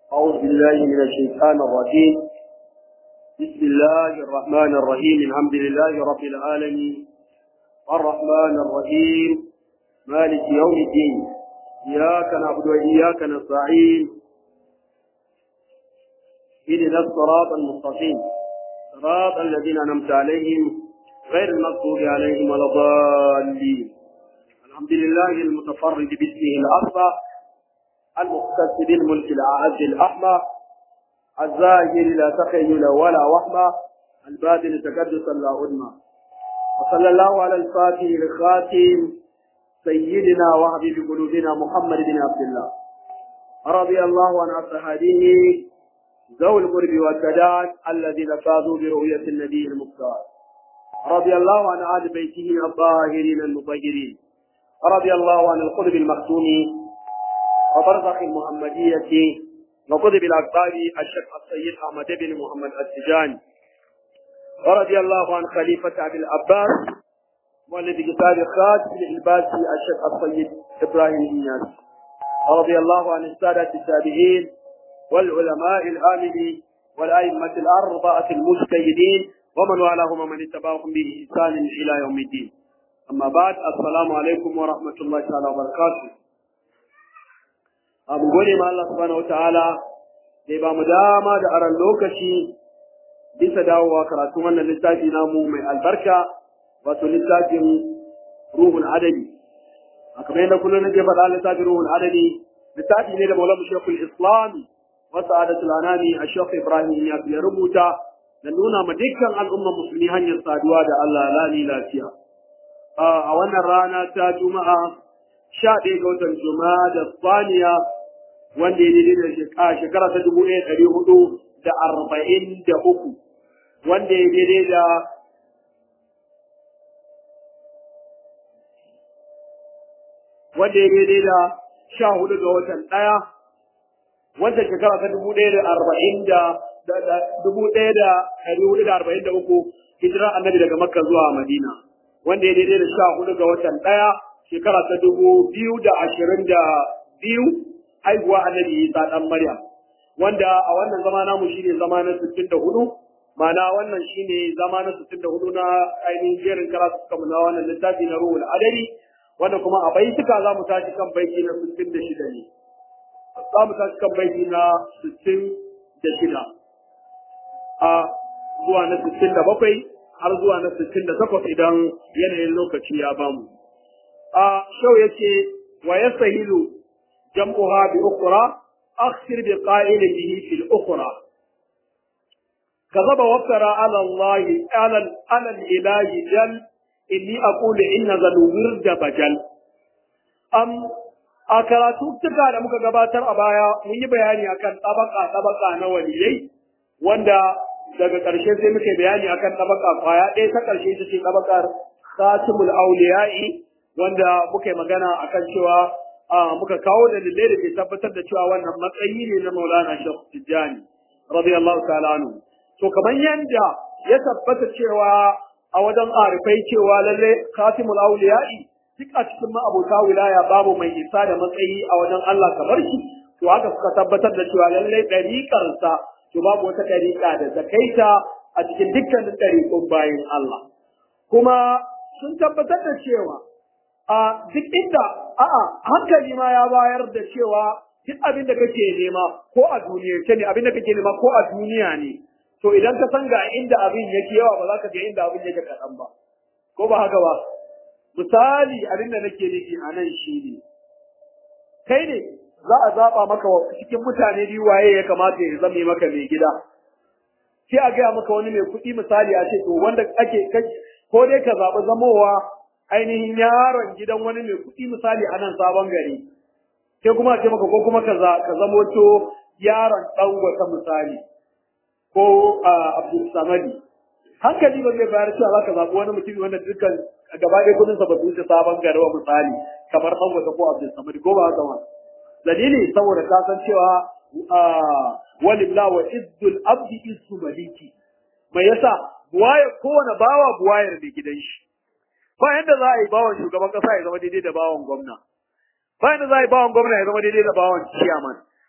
أعوذ بالله من الشيطان الرجيم بسم الله الرحمن الرحيم الحمد لله رب العالمين الرحمن الرحيم مالك يوم الدين إياك نعبد وإياك نستعين اهدنا الصراط المستقيم صراط الذين أنعمت عليهم غير المغضوب عليهم ولا الضالين الحمد لله المتفرد باسمه الأربع المختص بالملك الأعز الأحمى الزاهر لا تخيل ولا وهمة الباطن تقدسا لا أدمى وصلى الله على الفاتح الخاتم سيدنا وحبيب قلوبنا محمد بن عبد الله رضي الله عن أصحابه ذوي القرب والسداد الذين فازوا برؤية النبي المختار رضي الله عن آل بيته الطاهرين المطهرين رضي الله عن القطب المختوم وبرزخ المحمدية وقطب الأقطاب الشيخ السيد أحمد بن محمد السجاني ورضي الله عن خليفة أبي العباس والذي كتاب خاتم العباسي الشيخ السيد إبراهيم النياس ورضي الله عن السادة التابعين والعلماء العاملين والأئمة الأربعة المجتهدين ومن والاهم ومن اتبعهم بإحسان إلى يوم الدين أما بعد السلام عليكم ورحمة الله تعالى وبركاته abu gode ma Allah subhanahu wataala da ba mu dama da aran lokaci bisa dawowa karatu wannan littafi namu mai albarka wato littafin ruhul adadi a kamar yadda kullum nake faɗa littafin ruhul adadi littafi ne da maulamu shekul islam wa sa'adatul anami a shekul ibrahim ya ya rubuta da nuna ma dukkan al'umman musulmi hanyar saduwa da Allah lani lafiya a wannan rana ta juma'a sha ɗaya ga watan juma'a da saniya wanda ya daidai da shekara ta dubu ɗaya ɗari hudu da arba'in da uku wanda ya daidai da wanda ya daidai da sha hudu ga watan ɗaya wanda shekara ta dubu ɗaya da arba'in da dubu ɗaya da ɗari hudu da arba'in da uku hijirar annabi daga makka zuwa madina wanda ya daidai da sha hudu ga watan ɗaya shekara ta dubu biyu da ashirin da biyu haihuwa annabi Isa dan Maryam wanda a wannan zama namu shine zama na 64 ma'ana wannan shine zama na 64 na ainihin jerin karatu suka na wannan littafi na ruhul adari wanda kuma a baituka za mu tashi kan baiti na 66 ne za mu tashi kan baiti na 66 a zuwa na 67 har zuwa na 68 idan yanayin lokaci ya bamu a shau yace wa yasahilu جمعها بأخرى أخسر بقائل به في الأخرى كذب وافترى على الله على على الإله جل إني أقول إن ذا الورد بجل أم a karatu tuka da muka gabatar a baya mun yi bayani akan tabaka tabaka na waliyai wanda daga ƙarshe sai muke bayani akan tabaka kwaya ɗaya ta ƙarshe ita ce tabakar khatimul auliya'i wanda muka yi magana akan cewa muka kawo dalilai da ke tabbatar da cewa wannan matsayi ne na Maulana Sheikh Tijjani radiyallahu ta'ala anhu to kamar yanda ya tabbata cewa a wajen arifai cewa lalle Khatimul Awliya'i duk a cikin ma'abota wilaya babu mai isa da matsayi a wajen Allah kamar shi to haka suka tabbatar da cewa lalle ɗariƙarsa to babu wata ɗariƙa da zakaita a cikin dukkanin ɗariƙun bayan Allah kuma sun tabbatar da cewa a duk inda a'a hankali ma ya bayar da cewa duk abin da kake nema ko a duniyarce ne abin da kake nema ko a duniya ne to idan ka san ga inda abin yake yawa ba za ka je inda abin yake kaɗan ba ko ba haka ba misali abin da nake nufi a nan shi ne kai ne za a zaɓa maka cikin mutane biyu waye ya kamata ya zame maka mai gida sai a gaya maka wani mai kuɗi misali a ce to wanda ake ko dai ka zaɓi zamowa ainihin yaron gidan wani mai kuɗi misali a nan sabon gari sai kuma ce maka ko kuma ka zamo to yaron ɗan wata misali ko Abdul Samadi hankali ba zai bayar cewa za ka zaɓi wani mutum wanda dukkan gaba ɗaya kudinsa ba su wuce sabon gari wa misali kamar ɗan wata ko Abdul Samadi ko ba haka ba dalili saboda ka san cewa walillah wa izzul abdi izzu maliki mai yasa buwaye kowane bawa buwayar da gidan shi ba yadda za a yi bawan shugaban kasa ya zama daidai da bawan gwamna ba yadda za a yi bawan gwamna ya zama daidai da bawan ciyaman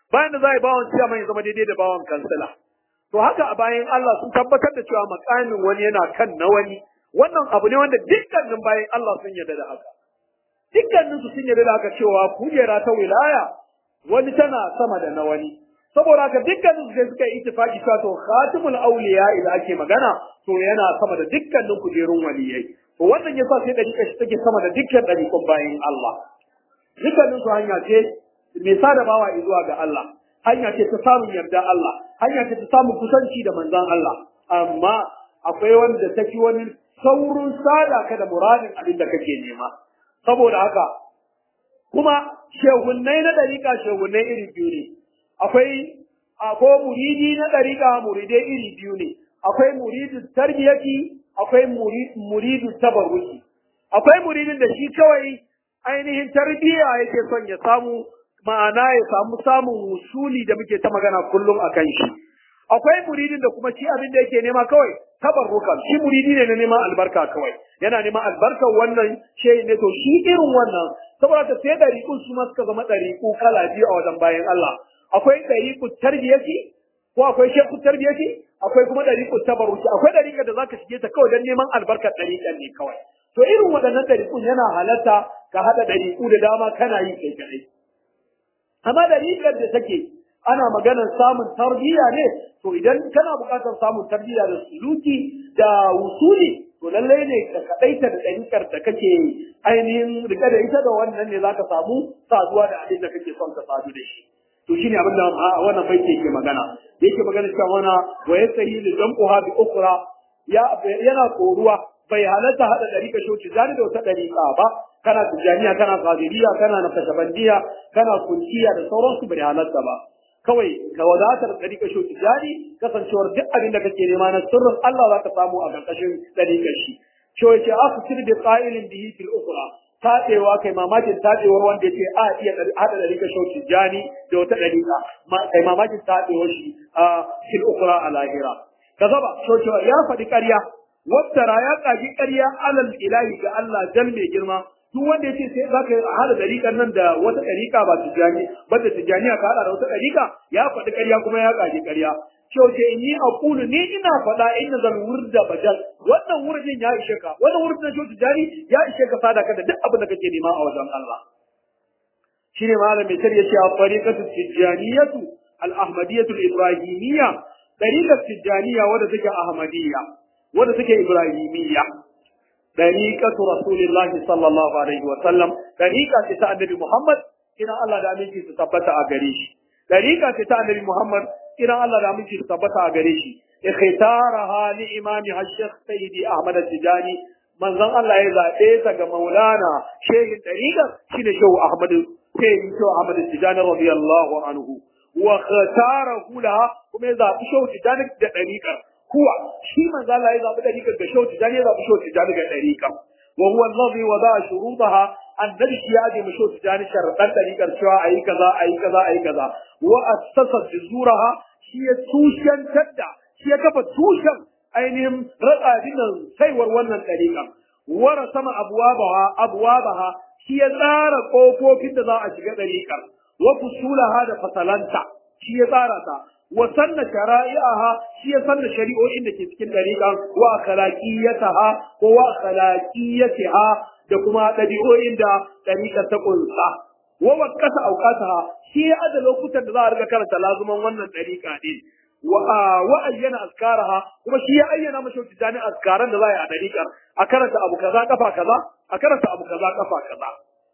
bayan da za a yi bawan ciyaman ya zama daidai da bawan kansila to haka a bayan Allah sun tabbatar da cewa makamin wani yana kan na wani wannan abu ne wanda dukkanin bayan Allah sun yarda da haka dukkanin su sun yarda da haka cewa kujera ta wilaya wani tana sama da na wani saboda haka dukkanin su sai suka yi ittifaki cewa to khatimul awliya idan ake magana to yana sama da dukkanin kujerun waliyai to wannan yasa sai dariƙa shi take sama da dukkan dariƙun bayan Allah dukkanin su hanya ce mai sada bawa zuwa ga Allah hanya ce ta samun yarda Allah hanya ce ta samun kusanci da manzon Allah amma akwai wanda take wani saurin sada ka da muradin abin da kake nema saboda haka kuma shehunnai na dariƙa shehunnai iri biyu ne akwai akwai muridi na dariƙa muridai iri biyu ne akwai muridu tarbiyati akwai muridu tabarruki akwai muridin da shi kawai ainihin tarbiyya yake son ya samu ma'ana ya samu samun wusuli da muke ta magana kullum a kan shi akwai muridin da kuma shi abin da yake nema kawai tabarrukan shi muridi ne na neman albarka kawai yana neman albarkar wannan shehi ne to shi irin wannan saboda ka sai ɗariƙun su ma suka zama ɗariƙu kala biyu a wajen bayan Allah akwai ɗariƙu tarbiyati ko akwai shekku tarbiyati akwai kuma ɗariƙu tabarruki akwai ɗariƙar da zaka shige ta kawai don neman albarkar ɗariƙar ne kawai to irin waɗannan ɗariƙun yana halatta ka haɗa ɗariƙu da dama kana yi kai kaɗai amma ɗariƙar da take ana maganar samun tarbiyya ne to idan kana buƙatar samun tarbiyya da suluki da wusuli to lallai ne ka kaɗaita da ɗariƙar da kake ainihin rike da ita da wannan ne zaka samu saduwa da abin da kake son ka sadu da shi to shine abin da wannan baiti yake magana yake magana cewa wana wa yasahi li jam'uha bi ukhra ya yana koruwa bai halatta hada dariƙa shoci zani da wata dariƙa ba kana tijaniya kana qadiriya kana nakashabandiya kana kunciya da sauransu bai halatta ba kawai ka wadatar dariƙa shoci jari kasancewar duk abin da kake nema na sirrin Allah za ka samu a ƙarƙashin dariƙar shi cewa ce asu bi qa'ilin bihi fil ukhra taɗewa kai mamakin taɗewar wanda ya ce a iya haɗa ɗariƙa shauki jani da wata ɗariƙa kai mamakin taɗewar shi a fil ukura a lahira ka zaba shauki ya faɗi ƙarya wattara ya ƙaji ƙarya alal ilahi ga Allah jan mai girma duk wanda ya ce sai za ka haɗa ɗariƙar nan da wata ɗariƙa ba tijjani ba da tijjaniya ka haɗa da wata ɗariƙa ya faɗi ƙarya kuma ya ƙaji ƙarya kyauce inni a kulu ni ina faɗa inna zan wurda bajal wannan wurdin ya ishe ka wannan wurdin na kyautu jari ya ishe ka sada ka da duk abin da kake nema a wajen Allah shine malam mai tarihi yace a tariqatu tijaniyatu al ahmadiyatu al ibrahimiyya tariqatu tijaniya wadda take ahmadiyya wadda take ibrahimiyya tariqatu rasulillahi sallallahu alaihi wa sallam tariqa ce ta annabi muhammad ina Allah da aminci su tabbata a gare shi tariqa ce ta annabi muhammad ina Allah da miji tabbata a gare shi ikhtaraha li imami al-shaykh sayyidi ahmad al-tijani manzon Allah ya zabe ta ga maulana shehin dariqa shine shehu ahmad sayyidi shehu ahmad al-tijani radiyallahu anhu wa khatarahu laha kuma ya zabi shehu tijani da dariqa kuwa shi manzon Allah ya zabi dariqa ga shehu tijani ya zabi shehu tijani ga dariqa wa huwa alladhi wada shurutaha annabi shi ya je mashi tijani sharadan dariqar cewa ayi kaza ayi kaza ayi kaza wa assasa zuraha shi ya tushentar da shi ya kafa tushen ainihin ratsabin nan saiwar wannan ɗariƙa wara sama abuwabaha abuwabaha shi ya tsara ƙofofin da za a shiga ɗariƙar wa fusulaha da fasalanta shi ya tsara ta wa sanna shara'i'aha shi ya sanna shari'o'in da ke cikin ɗariƙar wa akhlaqiyataha ko wa akhlaqiyatiha da kuma ɗabi'o'in da ɗariƙar ta ƙunsa wa wakasa auqataha shi ya ada lokutan da za a riga karanta lazuman wannan dariƙa din wa wa ayyana azkaraha kuma shi ya ayyana mashi tijani azkaran da za a yi a dariƙar a karanta abu kaza kafa kaza a karanta abu kaza kafa kaza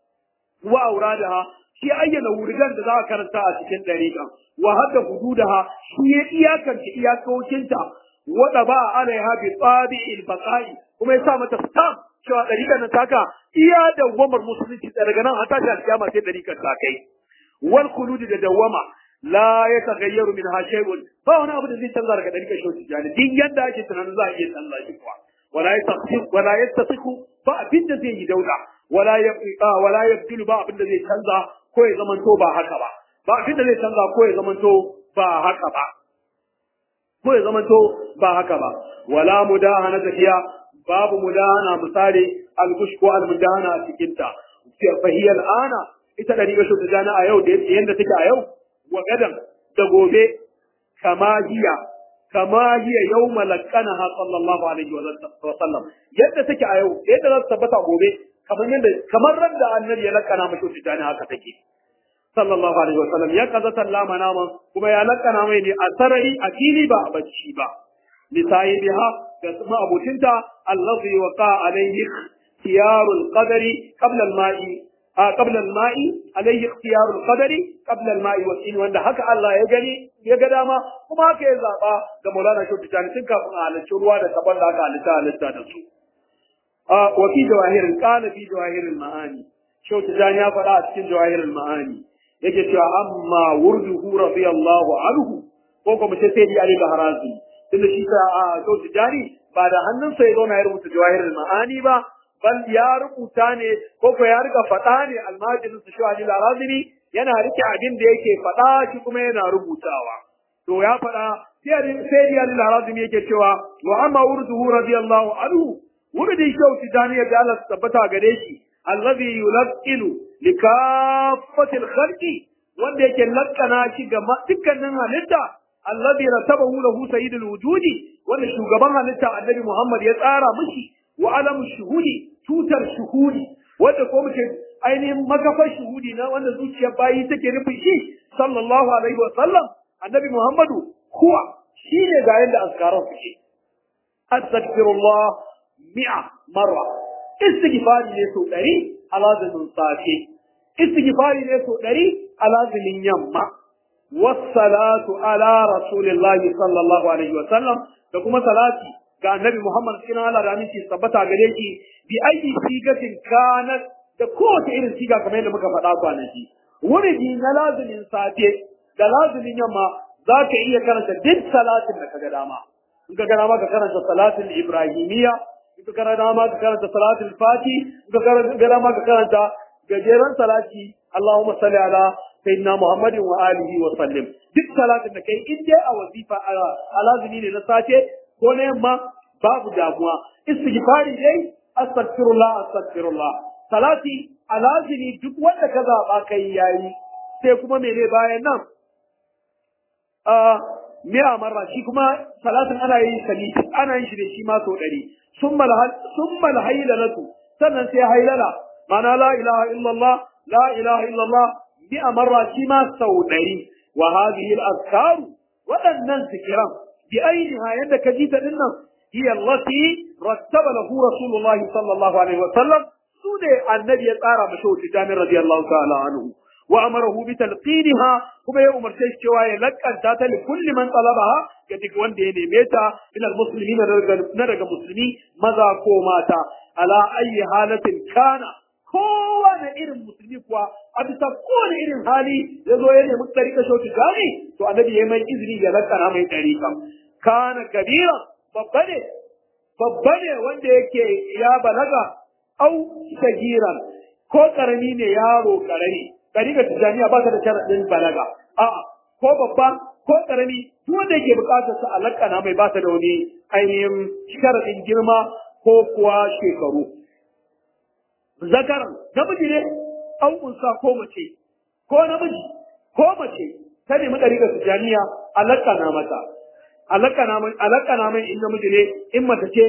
wa auradaha shi ya ayyana wuridan da za a karanta a cikin dariƙar wa hadda hududaha shi ya iyakance iyakokinta wa ba alaiha bi tabi'il baqa'i kuma ya sa mata stamp cewa ɗariƙar nan taka iya dawwamar musulunci daga nan an tashi alƙiyama sai ɗariƙar ta kai wal khuludi da dawwama la ya tagayyaru min ha shay'un ba wani abu da zai canza daga ɗariƙar shi jani din yanda ake tunanin za a iya canza shi kuwa wala yastasiku wala yastasiku ba abin da zai yi dauda wala ya wala yabdulu ba abin da zai canza ko ya zamanto ba haka ba ba abin da zai canza ko ya zamanto ba haka ba ko ya zamanto ba haka ba wala mudahana tafiya babu mudahana misali algush ko almudahana a cikin ta fa hiya al'ana ita da riga ta jana a yau da yanda take a yau wa gadan da gobe kama hiya kama hiya yawma laqanaha sallallahu alaihi wa sallam yadda take a yau yadda za ta tabbata gobe kamar yadda kamar ran da annabi ya lakana mashi tijani haka take sallallahu alaihi wa sallam ya kaza sallama nama kuma ya lakana mai ne a sarari a fili ba a bacci ba lisayibiha da kuma abotinta allazi waqa alaihi ikhtiyarul qadari qabla al-ma'i qabla al-ma'i alaihi ikhtiyarul qadari qabla al-ma'i wasin wanda haka Allah ya gani ya ga dama kuma haka ya zaba ga Maulana Shehu Tijani tun kafin a halarci ruwa da kaban da aka halitta halitta da su wa fi jawahirul qala fi jawahirul ma'ani Shehu Tijani ya faɗa a cikin jawahirul ma'ani yake cewa amma wurduhu radiyallahu anhu ko kuma sai sai Ali Bahrazi tunda shi ta a Shehu Tijani ba da hannunsa ya zauna ya rubuta jawahirul ma'ani ba bal ya rubuta ne ko ko ya riga faɗa ne almajirin su Shehu Ali Bahrazi yana rike abin da yake faɗa shi kuma yana rubutawa to ya faɗa sai Ali Bahrazi yake cewa wa amma wurduhu radiyallahu anhu wuridin Shehu Tijani ya ga Allah tabbata gare shi الذي يلقن لكافة الخلق wanda yake lakkana shi ga dukkanin halitta allazi ratabahu lahu sayyidul wujudi wanda shugaban halitta annabi Muhammad ya tsara mishi wa alamu shuhudi tutar shuhudi wanda ko muke ainihin makafar shuhudi na wanda zuciyar bayi take nufin shi sallallahu alaihi wa sallam annabi Muhammadu kuwa shine ga yanda azkaran suke astaghfirullah mi'a marra istighfari ne so ɗari a lazumin safe istighfari ne so ɗari a lazumin yamma wassalatu ala rasulillahi sallallahu alaihi wa sallam da kuma salati ga annabi Muhammad cikin Allah da aminci tabbata gare shi bi ayi sigatin kanat da kowace irin siga kamar yadda muka faɗa kwanaki wuridi na lazumin safe da lazumin yamma za ka iya karanta duk salatin da ka ga dama in ka ga dama ka karanta salatin ibrahimiyya ka karanta dama ka karanta salatul fati ka karanta dama ka karanta gajeren salati Allahumma salli ala sayyidina Muhammadin wa alihi wa sallim duk salatin da kai in dai a wazifa a lazimi ne na sace ko na yamma babu damuwa istighfari dai astaghfirullah astaghfirullah salati a lazimi duk wanda ka zaba kai yayi sai kuma mene bayan nan mi'a marra shi kuma salatin ana yin sali ana yin shi da shi ma sau ɗari summa alhailalatu sannan sai hailala mana la ilaha illallah la ilaha illallah mi'a marra shi ma sau ɗari wa hadhihi al-azkaru waɗannan zikiran bi ainiha yadda ka ji ta dinnan hiya allati rattaba lahu rasulullahi sallallahu alaihi wa sallam su ne annabi ya tsara mashi wuce jami'in radiyallahu ta'ala anhu وأمره بتلقينها كما يأمر cewa ya lakanta ta li kulli man talabaha ga duk wanda ya neme ta min almuslimin na daga musulmi maza ko mata ala ayi halatin kana kowane irin musulmi kuwa a bisa kowane irin hali ya zo ya nemi ɗarika shauki gani to annabi ya mai izini ya lakana mai ɗarika kana kabira babba ne babba ne wanda yake ya balaga au shagiran ko karami ne yaro karami ɗariƙar tijjaniya ba ta da sharaɗin balaga a'a ko babba ko ƙarami duk wanda yake buƙatar sa alakana mai ba ta da wani ainihin sharaɗin girma ko kuwa shekaru zakaran namiji ne an unsa ko mace ko namiji ko mace ta nemi ɗariƙar tijjaniya alakana mata alakana mai in namiji ne in mace ce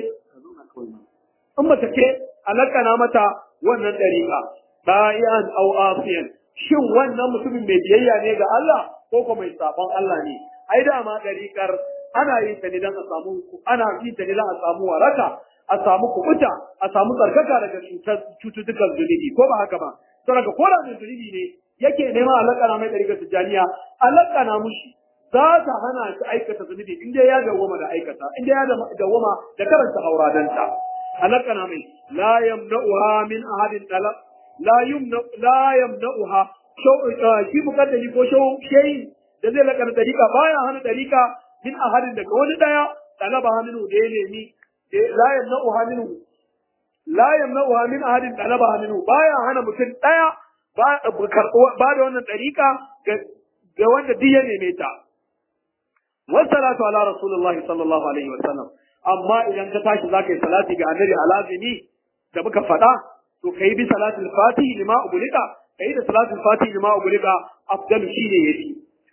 in mace ce alakana mata wannan ɗariƙa bayan au afiyan shin wannan mutumin mai biyayya ne ga Allah ko kuma mai sabon Allah ne ai dama dariƙar ana yin ta ne don a samu ana yin ta ne don a samu waraka a samu kubuta a samu tsarkaka daga cututtukan zunubi ko ba haka ba to daga kola mai zunubi ne yake nema alakana mai dariƙar tijaniya alakana mushi za ta hana shi aikata zunubi in dai ya dawwama da aikata in dai ya dawwama da karanta auradanta alakana mai la yamna'uha min ahadin talab la yumna la yamna'uha shi mukaddami ko shehi da zai lakana dariƙa baya hana dariƙa min ahadin daga wani daya talaba minhu da ya nemi la yamna'uha minhu la yamna'uha min ahadin talaba minhu baya hana mutum daya ba da wannan dariƙa ga wanda duk ya neme ta wassalatu ala rasulullahi sallallahu alaihi wa sallam amma idan ka tashi zaka yi salati ga annabi alazimi da muka faɗa to kai bi salatul fatihi lima ubulika kai da salatul fatihi lima ubulika afdalu shine yafi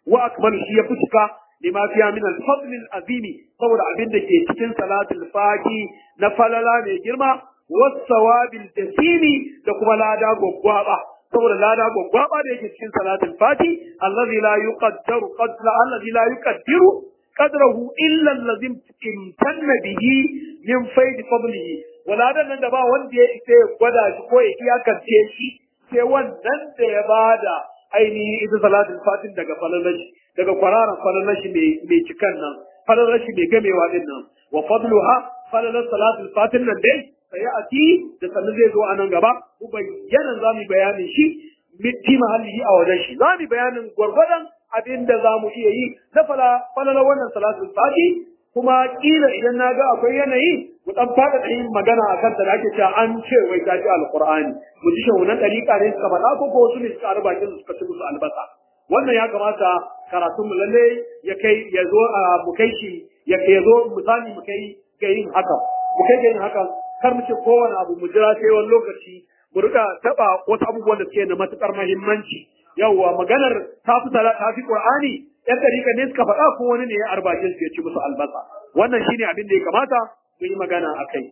wa akmalu shi yafi cika lima fiya min al-fadl al-azimi saboda abin da ke cikin salatul fati na falala mai girma was-sawabil jasimi da kuma lada gwaggwaba saboda lada gwaggwaba da yake cikin salatul fati allazi la yuqaddaru qadra allazi la yuqaddiru qadrahu illa allazi imtanna bihi min fayd fadlihi waladan nan da ba wanda ya isa ya gwada shi ko ya iyakance shi sai wannan da ya bada ainihin ita salatul fatin daga falalashi daga kwararan falalashi mai cikan nan falalashi mai gamewa din nan wa fadluha falalar salatul fatin nan dai sai a ti da sannu zai zo a nan gaba mu bayyana za mu bayanin shi fi mahalli a wajen shi za mu bayanin gwargwadon abin da za mu iya yi na falalar wannan salatul fati kuma kila idan na ga akwai yanayi mu dan fada da yin magana akan ta da ake cewa an ce wai ta ji alqur'ani mu ji shahunan dariƙa ne suka faɗa ko ko wasu ne suka arba kin suka ci musu albasa wannan ya kamata karatun mu lalle ya kai ya zo a mu kai shi ya ya zo misali mu kai ga yin haka mu kai ga yin haka kar mu ce kowane abu mu jira sai wani lokaci mu rika taba wasu abubuwan da suke da matukar muhimmanci yawwa maganar ta fi ta fi qur'ani yan dariƙa ne suka faɗa ko wani ne ya arbashin su ya ci musu albasa wannan shine abin da ya kamata mu yi magana a kai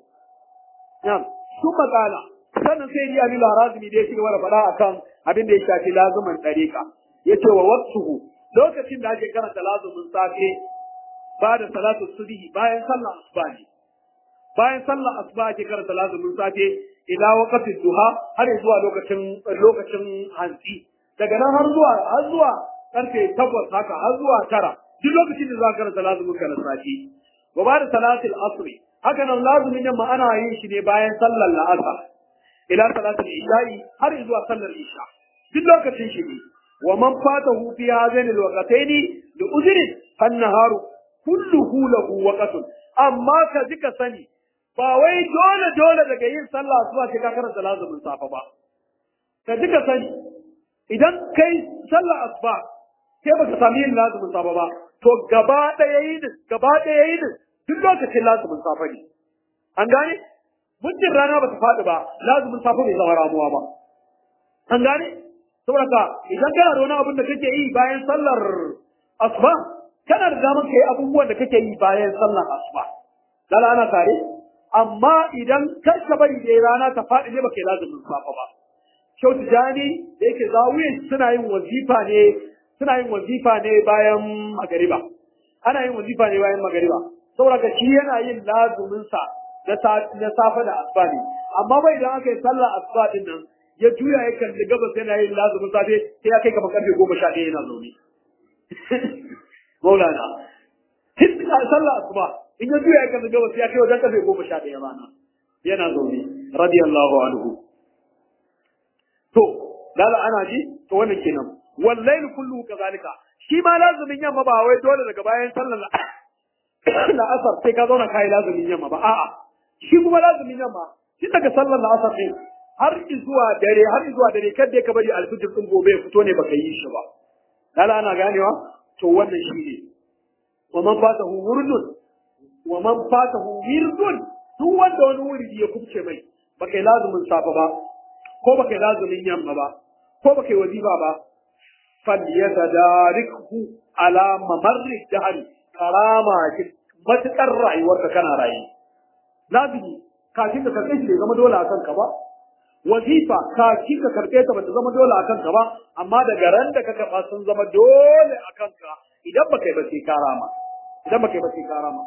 na'am su makala sannan sai ya bi larazimi da ya ci gaba da faɗa akan abin da ya shafi lazuman dariƙa yace wa waqtuhu lokacin da ake karanta lazumin safe ba da salatu subhi bayan sallar asuba ne bayan sallar asuba ake karanta lazumin safe ila waqtin duha har zuwa lokacin lokacin hantsi daga nan har zuwa har zuwa karfe takwas haka har zuwa tara duk lokacin da za ka karanta lazumin ka na safe wa ba da salatul asr haka nan lazumin yamma ana yin shi ne bayan sallar la'asar ila salatul isha'i har zuwa sallar isha duk lokacin shi ne wa man fatahu fi hadhain alwaqtayn li uzrin fannaharu kulluhu lahu waqtun amma ka ji ka sani ba wai dole dole daga yin sallah zuwa sai ka karanta lazumin safa ba ka ji ka sani idan kai sallah asuba sai baka sami yin lazumin safa ba to gaba ɗaya yin gaba ɗaya yin duk lokacin lazumin safa ne an gane muddin rana ba ta faɗi ba lazumin safa bai zama ramuwa ba an gane saboda ka idan kana da wani abin da kake yi bayan sallar asuba kana da damar ka yi abubuwan da kake yi bayan sallar asuba dala ana tare amma idan kar ka bari dai rana ta faɗi ne baka yi lazumin safa ba Shau Tijani da yake zawuyin suna yin wazifa ne suna yin wazifa ne bayan magariba. Ana yin wazifa ne bayan magariba. Saboda ka shi yana yin lazumin sa na safe da asuba ne. Amma bai idan aka yi sallah asuba din nan ya juya ya kalli gabas yana yin lazumin safe sai ya kai kamar karfe goma sha ɗaya yana zaune. Maulana. Tun sallah asuba in ya juya ya kalli gabas ya kai wajen karfe goma sha ɗaya rana. Yana zaune. Radiyallahu anhu. to lala ana ji to wannan kenan wallahi kullu kazalika shi ma lazumin yamma ba wai dole daga bayan sallar la asar sai ka zauna kai lazumin yamma ba a'a shi kuma lazumin yamma shi daga sallar la asar din har zuwa dare har zuwa dare kada ka bari alfijir din gobe ya fito ne baka yi shi ba lala ana ganewa to wannan shi ne wa man fatahu wurdun wa man fatahu wirdun duk wanda wani wuridi ya kubce mai baka yi lazumin safa ba ko baka yi lazumin yamma ba ko baka yi wazifa ba falyatadarikhu ala mamarri dahr karama ki matukar rayuwarka kana rayu lazimi kafin ka karɓe shi bai zama dole a kanka ba wazifa kafin ka karɓe ta bata zama dole a kanka ba amma daga ran da ka karɓa sun zama dole a kanka idan baka yi ba sai ka rama idan baka yi ba sai ka rama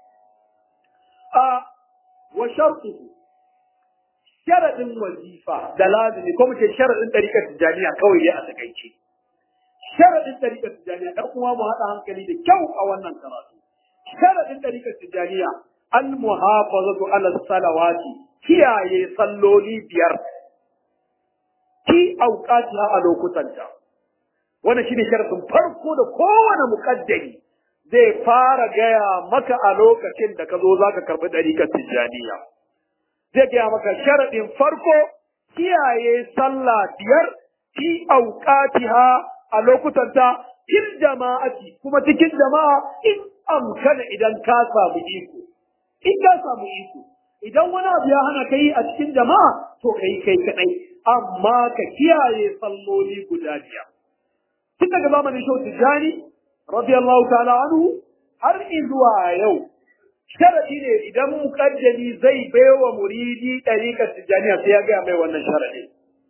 a wa shartuhu sharadin wazifa da lazimi ko muke sharadin ɗariƙar tijjaniya kawai dai a takaice sharadin ɗariƙar tijjaniya ɗan kuma mu haɗa hankali da kyau a wannan karatu sharadin ɗariƙar tijjaniya al muhafazatu ala salawati kiyaye salloli biyar ki auqatiha a lokutanta wannan shine sharadin farko da kowane muƙaddari zai fara gaya maka a lokacin da ka zo zaka karɓi ɗariƙar tijjaniya zai gaya maka sharaɗin farko kiyaye sallah biyar fi auqatiha a lokutanta fil jama'ati kuma cikin jama'a in amkana idan ka samu iko in ka samu iko idan wani abu ya hana kai a cikin jama'a to kai kai kadai amma ka kiyaye salloli guda biyar tun daga zamanin Shehu Tijjani radiyallahu ta'ala anhu har zuwa yau sharadi ne idan mukaddami zai baiwa muridi ɗariƙar Tijjaniya sai ya gaya mai wannan sharadi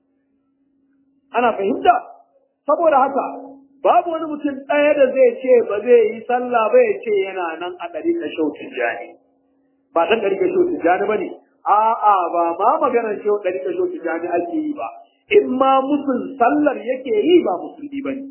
ana fahimta saboda haka babu wani mutum ɗaya da zai ce ba zai yi sallah ba ya ce yana nan a ɗariƙar Shehu Tijjani ba ɗan ɗariƙar Shehu Tijjani ba ne a'a ba ma maganar Shehu ɗariƙar Shehu Tijjani ake yi ba in ma musul sallar yake yi ba musulmi ba ne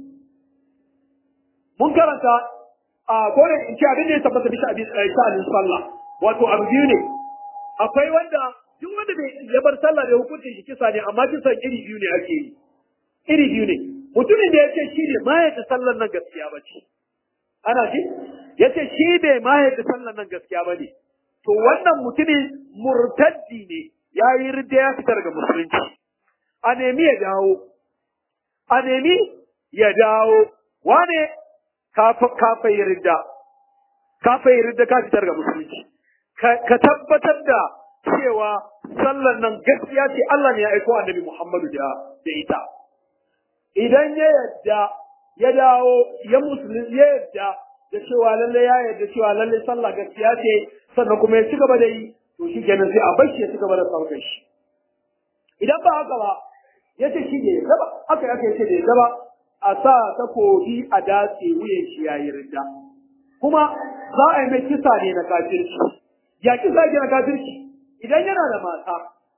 mun karanta a kone in ce abin da ya tabbata bisa abin sha'anin sallah wato abu biyu ne akwai wanda duk wanda bai ya bar sallah da hukuncin shi kisa ne amma kisan iri biyu ne ake yi iri biyu ne mutumin da ya ce shi ne ma yadda sallar nan gaskiya ba ce ana ji ya ce shi bai ma yadda sallar nan gaskiya ba ne to wannan mutumin murtaddi ne ya yi ridda ya fitar daga musulunci a nemi ya dawo a nemi ya dawo wane ka yi ridda ka yi ridda ka fitar ga musulunci ka tabbatar da cewa sallar nan gaskiya ce Allah ne ya aiko annabi Muhammadu da da ita idan ya yadda ya dawo ya musulun ya yadda da cewa lalle ya yadda cewa lalle sallah gaskiya ce sannan kuma ya ci gaba da yi to shi kenan sai a bashi ya ci gaba da saukar shi idan ba haka ba ya ce shi ne ya ba haka ya ce da ya ba a sa takobi a datse wuyan shi yayi ridda kuma za a yi mai kisa ne na kafirci ya kisa ne na kafirci idan yana da mata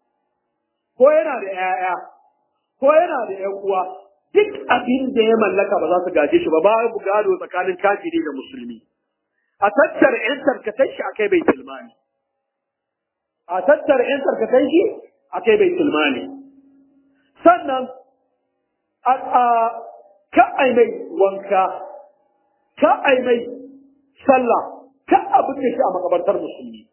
ko yana da 'ya'ya ko yana da 'yan uwa duk abin da ya mallaka ba za su gaje shi ba babu gado tsakanin kafiri da musulmi a tattara 'yan tarkatai shi akai bai tilmani a tattara 'yan tarkatai shi akai bai tilmani sannan a ka ai mai wanka ka ai mai sallah ka abin da shi a makabartar musulmi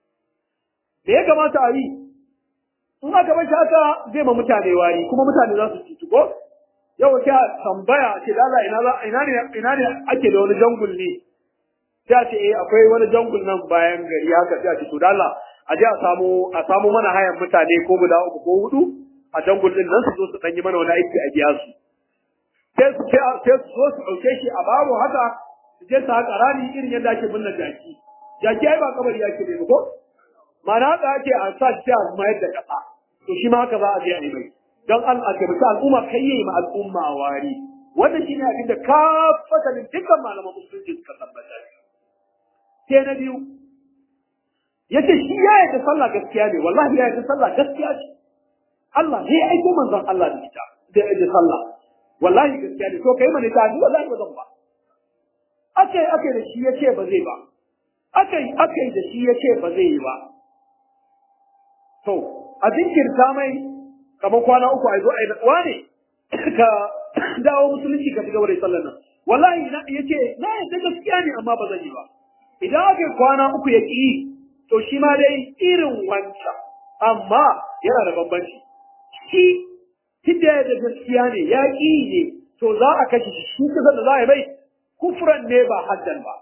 me ya kamata a yi in aka bar shi haka zai ma mutane wari kuma mutane za su cutu ko yau ka tambaya ce da Allah ina ina ne ina ne ake da wani jangul ne sai a ce eh akwai wani jangul nan bayan gari haka sai a ce to da Allah a je a samu a samu mana hayan mutane ko guda uku ko hudu a jangul din nan su zo su danyi mana wani aiki a biya su sai su sai su zo su ɗauke shi a baro haka su je su haƙa rani irin yadda ake binne jaki jaki ai ba kabari ake ne ko ma'ana haka ake a sa shi a mayar da ƙasa to shi ma haka za a je a yi mai don an a taimaki al'umma kai yi ma al'umma wari wannan shi ne abin da ka fasalin dukkan malaman musulunci suka tabbatar sai na biyu ya ce shi ya yarda sallah gaskiya ne wallahi ya yarda sallah gaskiya ce Allah ne ya aiko manzon Allah da ita da sallah wallahi gaskiya ne to kai mana ta ni wallahi ba zan ba akai akai da shi yace ba zai ba akai akai da shi yace ba zai yi ba to a jinkirta mai kamar kwana uku a zo a yi natsuwa ne ka dawo musulunci ka shiga wurin sallar nan wallahi na yace na yadda gaskiya ne amma ba zan yi ba idan aka kwana uku ya ƙi to shi ma dai irin wancan amma yana da bambanci shi tunda da gaskiya ne ya ƙi ne to za a kashe shi shi kusa da za a yi mai kufran ne ba haddan ba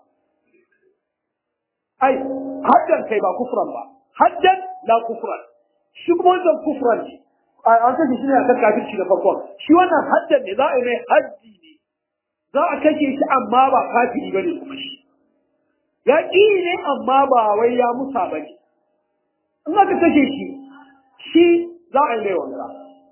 ai haddan kai ba kufran ba haddan la kufran shi kuma wannan kufran ne an kashe shi ne a kan kafirci na farkon shi wannan haddan ne za a yi mai haddi ne za a kashe shi amma ba kafiri ba ne kuma shi ya ƙi ne amma ba wai ya musa ba ne in aka kashe shi shi za a yi mai wanka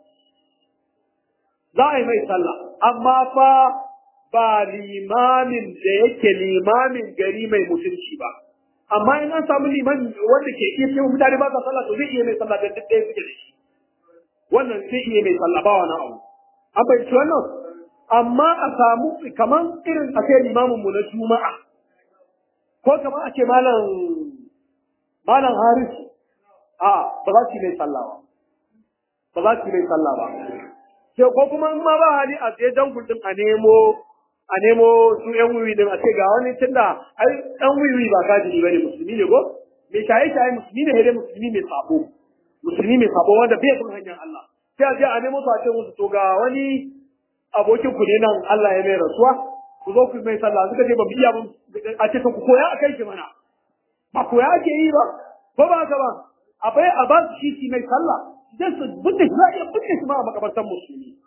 za a yi mai sallah amma fa ba limamin da yake limamin gari mai mutunci ba amma in an samu liman wanda ke iya cewa mutane ba sa sallah to zai iya mai sallah da duk ɗaya suke da shi wannan zai iya mai sallah ba wani abu an fahimci wannan amma a samu kaman irin a kai limamin mu na juma'a ko kaman a ce malam malam haris a ba za su yi mai sallah ba ba za su yi mai sallah ba sai ko kuma in ma ba hali a tsaye dangul din a nemo a nemo su yan wiwi din a ce ga wani tunda ai dan wiwi ba kafiri bane musulmi ne ko me shaye shaye musulmi ne dai musulmi mai sabo musulmi mai sabo wanda bai bin hanyar Allah sai a je a nemo su a ce musu to ga wani abokin ku ne nan Allah ya mai rasuwa ku zo ku mai sallah suka ce ba mu iya a ce ku koya a kai shi mana ba koya ake yi ba ko ba haka ba a bai a ba su shi mai sallah sai su bude shi za a iya bude shi ma a makabartan musulmi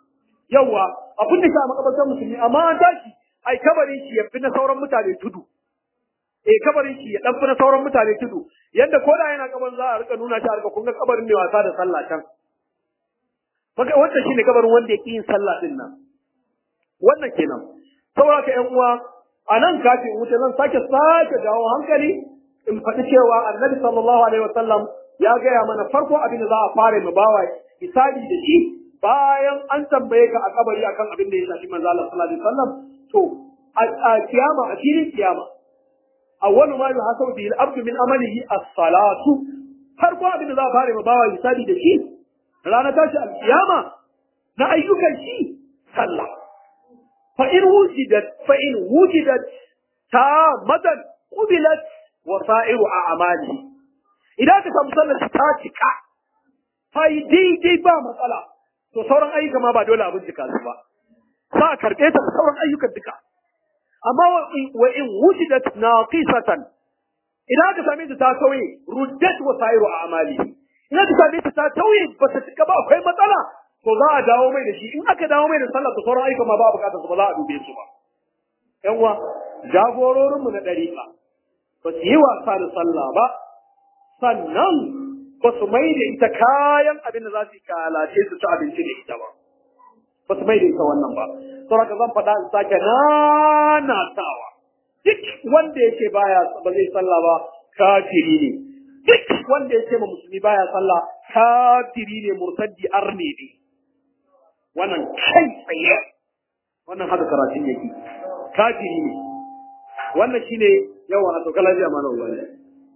yawa abin da ke a makabartar musulmi amma an tashi ai kabarin shi ya fi na sauran mutane tudu eh kabarin shi ya dan fi na sauran mutane tudu yadda ko da yana kabarin za a rika nuna shi a rika kun ga kabarin mai wasa da sallah can maka wannan shine kabarin wanda ya yin sallah din nan wannan kenan saboda ka ƴan uwa a nan kafin wuce zan sake sake jawo hankali in faɗi cewa annabi sallallahu alaihi wasallam ya gaya mana farko abin da za a fara mu bawa misali da shi bayan an tambaye ka a kabari akan abin da ya shafi manzo Allah sallallahu alaihi wasallam to a kiyama a filin kiyama awwalu ma yuhasabu bihi al-abdu min amalihi as-salatu farko abin da za a fara mu bawa misali da shi ranar tashi al-kiyama na ayyukan shi sallah fa in wujidat fa in wujidat tamatan qubilat wasa'iru a'malihi idan ka samu sallar ta cika ta yi daidai ba matsala to sauran ayyuka ma ba dole a bincika su ba za a karɓe ta da sauran ayyukan duka amma wa in wujidat naqisatan idan ka same ta ta tauye ruddat wasairu a'mali idan ka same ta ta tauye ba ta cika ba akwai matsala to za a dawo mai da shi in aka dawo mai da sallah to sauran ayyuka ma ba bukatar su ba za a dube su ba yan uwa jagororinmu na ɗariƙa ba su yi wasa da sallah ba sannan ba su mai da ita kayan abin da za su yi kalace su ci abinci da ita ba ba su mai da ita wannan ba saboda zan faɗa in sake nanatawa duk wanda yake baya ba zai sallah ba kafiri ne duk wanda yake ma musulmi baya sallah kafiri ne murtaddi arne ne wannan kai tsaye wannan haka karatun yake kafiri ne wannan shine yawa a tsokala jiya mana ubangiji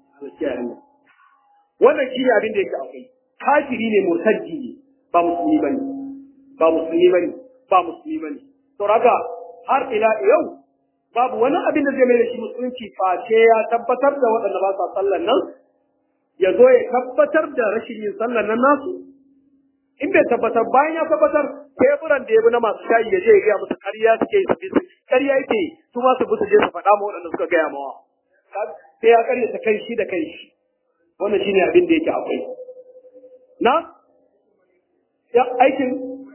wannan shi ne abin da yake akwai kafiri ne murtaddi ne ba musulmi bane ba musulmi bane ba musulmi bane to raga har ila yau babu wani abin da zai mai da shi musulunci face ya tabbatar da waɗanda ba sa sallan nan ya zo ya tabbatar da rashin yin sallan nan nasu in bai tabbatar bayan ya tabbatar teburan da ya bi na masu shayi ya je ya gaya musu ƙarya suke su bi ƙarya yake su ma su bi su je su faɗa ma waɗanda suka gaya mawa sai ya ƙaryata kai shi da kai shi wannan shine abin da yake akwai na ya aikin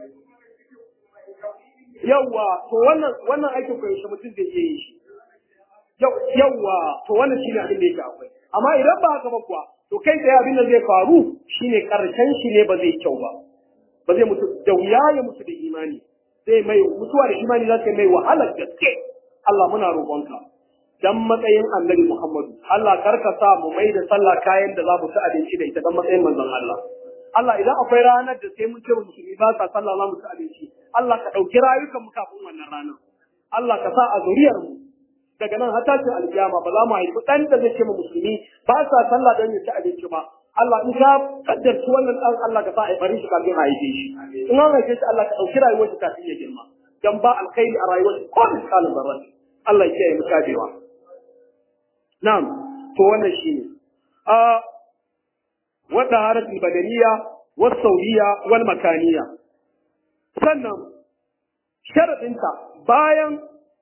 yawa to wannan wannan aikin ko yaushe mutum zai iya yi shi yawa to wannan shine abin da yake akwai amma idan ba haka ba kuwa to kai tsaye abin da zai faru shine karshen shi ne ba zai kyau ba ba zai mutu da wuya ya mutu da imani zai mai mutuwa da imani za ta mai wahalar gaske Allah muna roƙonka dan matsayin annabi Muhammadu Allah karka sa mu mai da sallah kayan da za mu ci abinci da ita dan matsayin manzon Allah Allah idan akwai ranar da sai mun ce musulmi ba sa sallah za mu ci abinci Allah ka ɗauki rayukan mu kafin wannan ranar Allah ka sa a zuriyar mu daga nan har tashin alkiyama ba za mu haifi ɗan da zai ce mu musulmi ba sa sallah don ya ci abinci ba Allah in ka kaddarci wannan ɗan Allah ka sa a bari shi kafin a haife shi in an haife shi Allah ka ɗauki rayuwar shi kafin ya girma dan ba alkhairi a rayuwar shi ko misalin zarra Allah ya kiyaye mu kadewa na'am to wannan shine a wadda haratul badaniya was sauriya wal makaniya sannan sharadinta bayan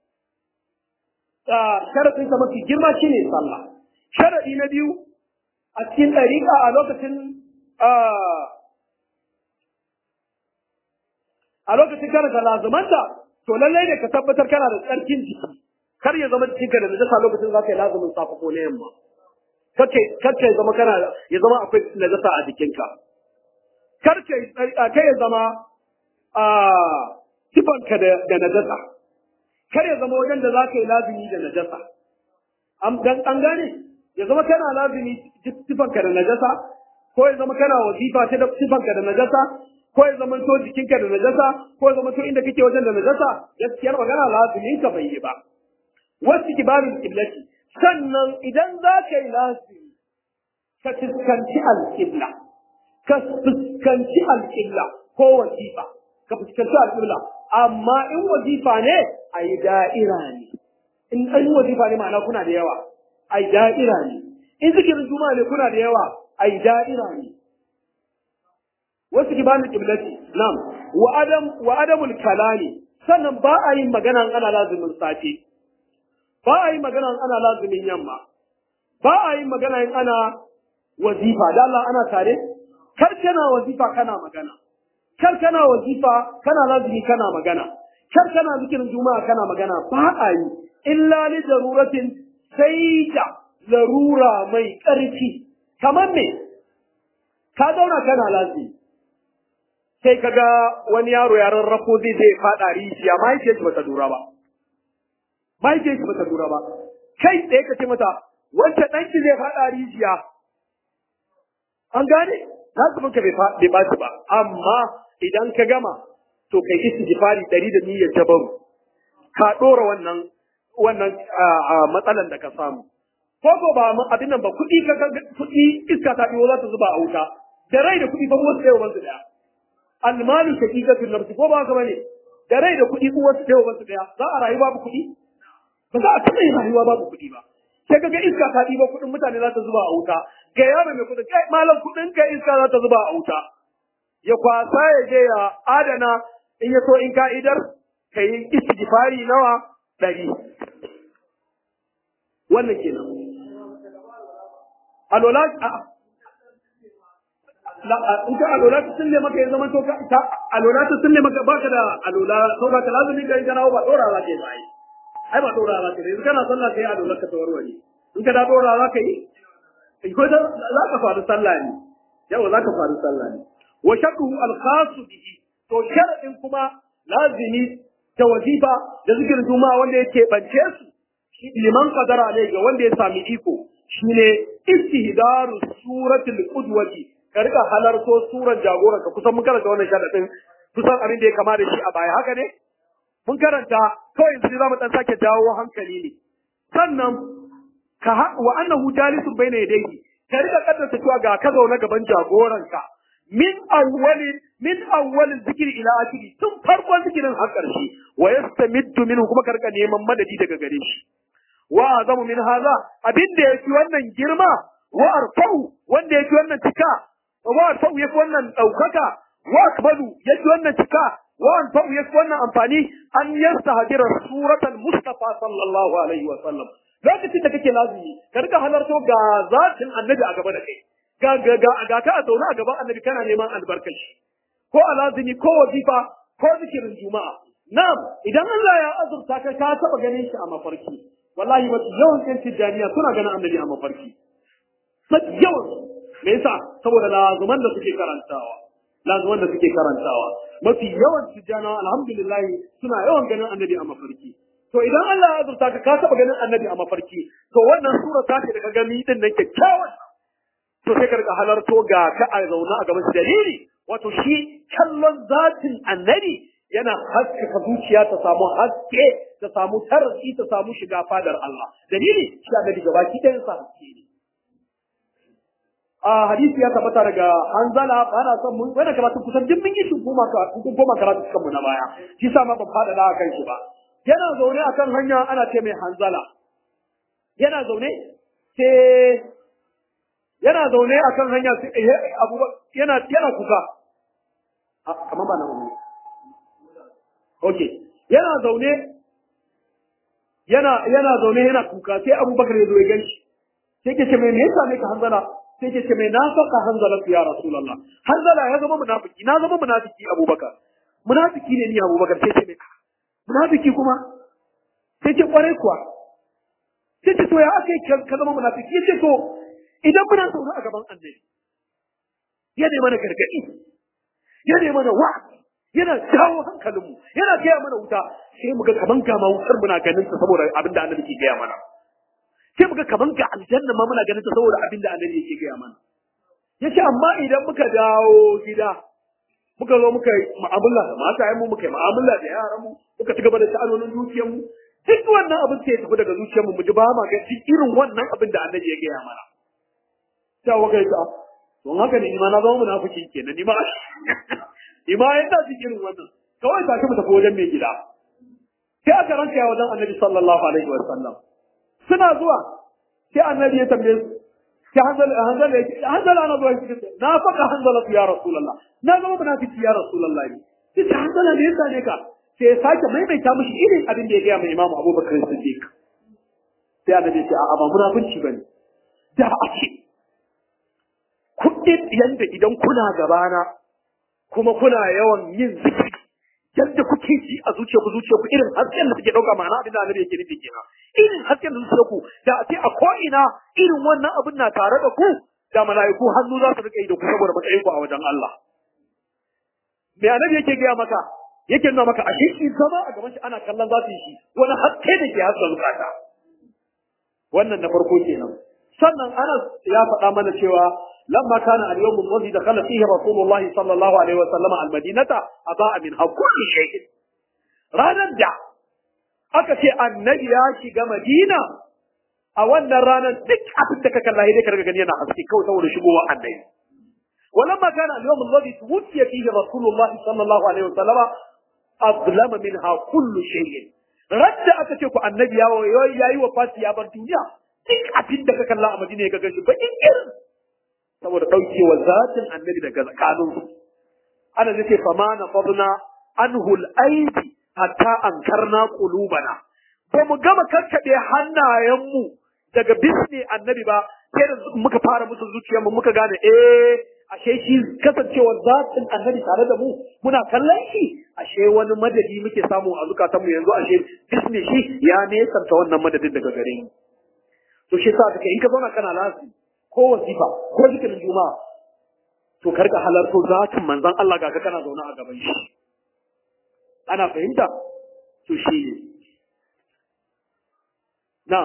sharadinta mafi girma shine sallah sharadi na biyu a cikin ɗariƙa a lokacin a lokacin kana da lazumanta to lallai ne ka tabbatar kana da tsarkin jiki kar ya zama jikinka da najasa lokacin za ka yi lazumin safa ko na yamma kar ya zama kana ya zama akwai najasa a jikinka kar kai ya zama a sifanka da najasa kar ya zama wajen da za ka yi lazumi da najasa an gane ya zama kana lazumi sifanka da najasa ko ya zama kana wazifa ta da sifanka da najasa ko ya zama to jikinka da najasa ko ya zama to inda kake wajen da najasa gaskiyar magana lazumin ka bai yi ba wasu kibarin kiblati sannan idan za ka yi lazumi ka fuskanci alƙibla ka fuskanci alƙibla ko wazifa ka fuskanci alƙibla amma in wazifa ne a yi da'ira ne in an wazifa ne ma'ana kuna da yawa a yi da'ira ne in zikirin juma'a ne kuna da yawa a yi da'ira ne wasu kibanin kiblati nam wa adam wa adamul kalami sannan ba a yin magana ana lazumin safe ba a yi magana ana lazumin yamma ba a yi magana in ana wazifa da Allah ana tare kar kana wazifa kana magana kar kana wazifa kana lazimi kana magana kar kana zikirin juma'a kana magana ba a yi illa li daruratin sai da larura mai ƙarfi kamar me ka zauna kana lazimi sai ka ga wani yaro ya rarrafo zai zai faɗa rijiya mahaifiyar shi bata lura ba mahaifiyar shi bata lura ba kai tsaye ka ce mata wancan ɗanki zai faɗa rijiya an gane na su ka bai ɓaci ba amma idan ka gama to kai istighfari ɗari da niyyar jabaru ka ɗora wannan wannan matsalan da ka samu ko ko ba abin nan ba kuɗi ka kuɗi iska ta ɗiwo za ta zuba a wuta da rai da kuɗi ba wasu ɗaya wansu ɗaya almalu shaqiqatul nafsi ko ba haka bane da rai da kuɗi uwar su ɗaya wansu ɗaya za a rayu babu kuɗi ba za a taɓa yin rayuwa babu kuɗi ba sai kaga iska ta ɗiba kuɗin mutane za ta zuba a wuta ga yaro mai kuɗin kai malam kuɗin ka iska za ta zuba a wuta ya kwasa ya je ya adana in ya so in ka'idar ka yi istighfari nawa ɗari wannan kenan alola a in ka alola ta sulle maka ya zama to ka alola ta sulle maka baka da alola to ba ka lazumi ka in kana ba dora za ka yi ba ai ba dora za ka yi yanzu kana sallah kai alola ka tawarware in ka da dora za ka yi ko da za ka faru sallah ne yawa za ka faru sallah ne wa shakku al-khas bihi to sharadin kuma lazimi ta wazifa da zikirin juma'a wanda yake bance su liman qadara alai ga wanda ya sami iko shine istihdaru suratul qudwati ka rika halarto suran jagoranka kusan mun karanta wannan sharadin kusan abin da ya kama da shi a baya haka ne mun karanta kawai yanzu za mu dan sake dawo hankali ne sannan ka wa annahu jalisun bayna yadayhi ka rika kaddasa cewa ga ka zaune gaban jagoranka min awwali min awwali zikri ila akhiri tun farkon zikirin har karshe wa yastamiddu minhu kuma ka rika neman madadi daga gare shi wa azamu min hadha abin da yake wannan girma wa arfa'u wanda yake wannan cika wa arfa'u yake wannan daukaka wa akbalu yake wannan cika wa arfa'u yake wannan amfani an yastahdira suratal mustafa sallallahu alaihi wa sallam lokacin da kake lazimi ka rika halarto ga zatin annabi a gaba da kai ga ga ga ga ka a zaune a gaban annabi kana neman albarkaci ko a lazimi ko wazifa ko zikirin juma'a na'am idan Allah ya azurta ka ka taba ganin shi a mafarki wallahi mafi yawan ƴan tijjaniya suna ganin annabi a mafarki mafi yawan me yasa saboda lazuman da suke karantawa lazuman da suke karantawa mafi yawan tijjanawa alhamdulillah suna yawan ganin annabi a mafarki to idan Allah ya azurta ka ka taba ganin annabi a mafarki to wannan sura ta ce da ka gani din nan kyakkyawan to sai ka riga halarto ga ka a zauna a gaban dalili wato shi kallon zatin annabi yana haskaka zuciya ta samu haske ta samu tarasi ta samu shiga fadar Allah dalili shi annabi gabaki ɗayan sa haske ne a hadisi ya tabbata daga hanzala ana son mun wannan karatu kusan duk mun yi shi goma ka kun goma karatu kanmu na baya shi sa ma ban fada da kan shi ba yana zaune akan hanya ana ce mai hanzala yana zaune sai yana zaune akan hanya sai abu yana yana kuka kamar ba na wani Okay. Yana zaune yana yana zaune yana kuka sai Abubakar ya zo ya ganshi. Sai ke ce mai me yasa ne ka hanzala? Sai ke ce mai na saka hanzala ya Rasulullah. Hanzala ya zama munafiki, na zama munafiki Abubakar. Munafiki ne ni Abubakar sai ce mai munafiki kuma sai ce kwarai kuwa. Sai ce to ya aka yi ka zama munafiki? Ya ce to idan muna zaune a gaban annabi. Ya ne mana gargaɗi. Ya ne mana wa'azi. yana jawo hankalinmu yana gaya mana wuta sai mu ga kaman ga ma wutar muna ganin ta saboda abin da annabi ke gaya mana sai mu ga kaman ga aljanna ma muna ganin ta saboda abin da annabi yake gaya mana yace amma idan muka dawo gida muka zo muka yi mu'amala da matayen mu muka yi mu'amala da yaran mu muka ci gaba da sha'anonin dukiyar mu duk wannan abin sai ya tafi daga zuciyar mu mu ji ba ma ga irin wannan abin da annabi ya gaya mana sai wa kai ta don haka ne ni ma na zama munafiki kenan ni ma ima yadda su irin wannan kawai tashi mu tafi wajen mai gida sai aka ranka ya wajen annabi sallallahu alaihi wa sallam suna zuwa sai annabi ya tambaye su sai hanzala hanzala ya hanzala na zuwa shi na faka hanzala ya rasulullah na zama munafiki ya rasulullah ne sai ta hanzala ne yasa ne ka sai ya sake maimaita mishi irin abin da ya gaya mai imamu abubakar siddiq sai annabi ya ce a'a ba munafunci bane da a ce kuɗin yanda idan kuna gabana kuma kuna yawan yin zikiri yadda kuke ji a zuciyarku zuciyarku irin hasken da suke dauka ma'ana abin da annabi yake nufi kenan irin hasken da zuciyarku da a ce a ko ina irin wannan abin na tare da ku da mala'iku hannu za su rika yi da ku saboda matsayin ku a wajen Allah me annabi yake gaya maka yake nuna maka ashe shi zama a gaban shi ana kallon za su yi shi wani haske da ke haska zukata wannan na farko kenan sannan Anas ya faɗa mana cewa lamma kana al-yawm alladhi dakhala fihi Rasulullahi sallallahu alaihi wa sallam al-Madinata adaa min kulli shay'in ranar da aka ce annabi ya shiga Madina a wannan ranar duk abin da ka kalla dai ka riga gani yana haske kawai saboda shigowa annabi ولما كان اليوم الذي توفي فيه رسول الله صلى الله عليه وسلم أظلم منها كل شيء رد أكتشف النبي يا وفاتي يا بردنيا duk abin da ka kalla a madina ya ga shi ba in irin saboda ɗaukewa zatin annabi daga tsakanin su ana zai ce fama na fadna anhul aibi hatta ankarna qulubana ba mu gama karkaɗe hannayenmu daga bisne annabi ba sai da muka fara musu zuciyarmu muka gane eh ashe shi kasancewar zatin annabi tare da mu muna kallon shi ashe wani madadi muke samu a zukatanmu yanzu ashe bisne shi ya nesanta wannan madadin daga gare mu to shi sa kake in ka zauna kana lafi ko wasifa ko zikirin juma'a to karka halarto zatin manzon Allah ga ka kana zaune a gaban shi ana fahimta to shi ne na'am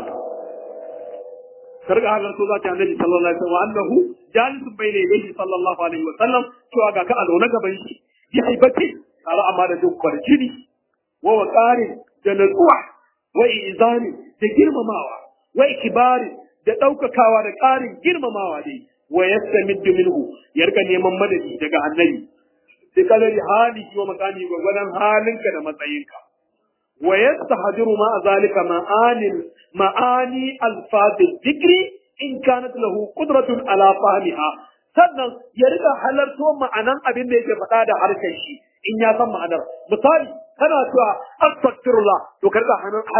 karka halarto zatin annabi sallallahu alaihi wasallam annahu jalisun bayna yadayhi sallallahu alaihi wasallam cewa ga ka a zaune gaban shi bi haibati tare amma da duk kwarjini wa waqarin da natsuwa wa izani da girmamawa wa ikibari da ɗaukakawa da ƙarin girmamawa dai wa yastamiddu minhu ya rika neman madadi daga annabi sai kalari hali wa makani gwagwadon halinka da matsayinka wa yastahdiru ma zalika ma'anil ma'ani alfazil dhikri in kanat lahu qudratun ala fahmiha sannan ya rika halarto ma'anan abin da yake faɗa da harshen shi in ya san ma'anar misali kana cewa astaghfirullah to karka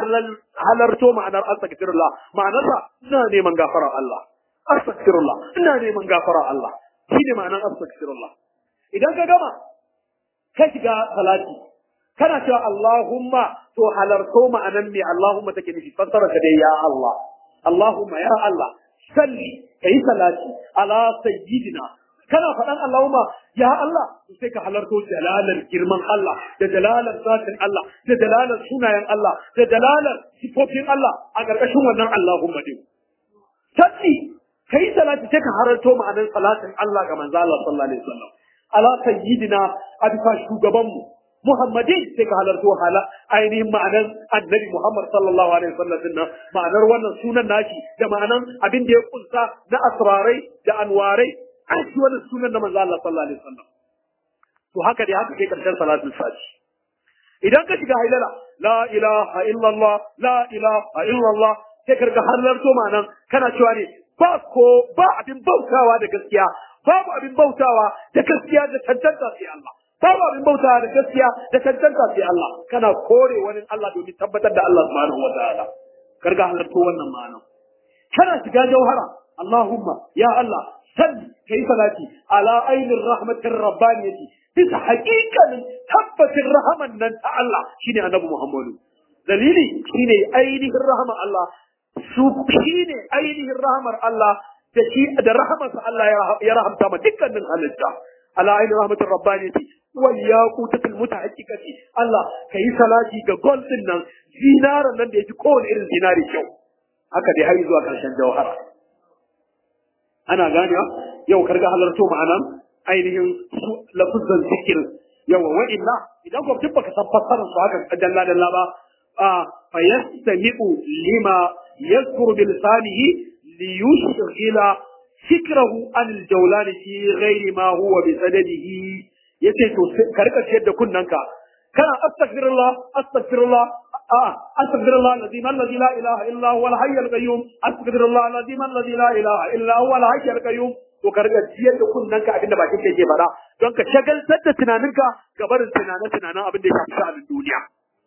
halarto ma'anar astaghfirullah ma'anarsa ina neman gafara Allah astaghfirullah ina neman gafara Allah shi ne ma'anar astaghfirullah idan ka gama ka shiga salati kana cewa Allahumma to halarto ma'anan me Allahumma take nufi fassara ka dai ya Allah Allahumma ya Allah salli kai salati ala sayyidina kana faɗan Allahumma ya Allah sai ka halarto jalalar girman Allah da jalalar zatin Allah da jalalar sunayen Allah da jalalar sifofin Allah a ƙarƙashin wannan Allahumma din salli kai salati sai ka halarto ma'anar salatin Allah ga manzo Allah sallallahu alaihi wasallam ala sayyidina a bisa shugabanmu Muhammadin sai ka halarto hala ainihin ma'anar annabi Muhammad sallallahu alaihi wasallam din nan ma'anar wannan sunan nashi da ma'anar abin da ya kunsa na asrarai da anwarai an shi wannan sunan na manzo Allah sallallahu alaihi wasallam to haka dai haka kai karshen salatul fati idan ka shiga hailala la ilaha illallah la ilaha illallah sai ka ga halarto ma'anar kana cewa ne ba ko ba abin bautawa da gaskiya babu abin bautawa da gaskiya da tantanta sai Allah babu abin bautawa da gaskiya da tantanta sai Allah kana kore wani Allah domin tabbatar da Allah subhanahu wa ta'ala karga halarto wannan ma'anar kana shiga jauhara Allahumma ya Allah salli kai salati ala ainir rahmatir rabbaniyati bisa haƙiƙanin tabbacin rahaman nan ta Allah shine annabi Muhammadu dalili shine ainihin rahama Allah su shine ainihin rahamar Allah da shi da rahamarsa Allah ya rahamta ma dukkanin halitta ala ainihin rahmatir rabbaniyati wal yaqutatil mutahaqqiqati Allah kai salati ga gold din nan zinaran nan da yake kowane irin zinari kyau haka dai har zuwa karshen jawhara ana ganewa yau karga halarto ma'anan ainihin su lafuzan zikir yawa wa illa idan ko duk baka san fassarar su haka dalla dalla ba a fa yastami'u lima yadhkuru bi lisanihi li yushghila fikrahu an al-jawlan fi ghairi ma huwa bi sadadihi yace to karka ciyar da kunnanka kana astaghfirullah astaghfirullah آه أستغفر الله الذي من الذي لا إله إلا هو الحي القيوم أستغفر الله الذي من الذي لا إله إلا هو الحي القيوم to ka riga jiyar da kunnanka abin da bakin ka yake faɗa don ka shagaltar da tunaninka ga barin tunanen tunanen abin da ya shafi sha'anin duniya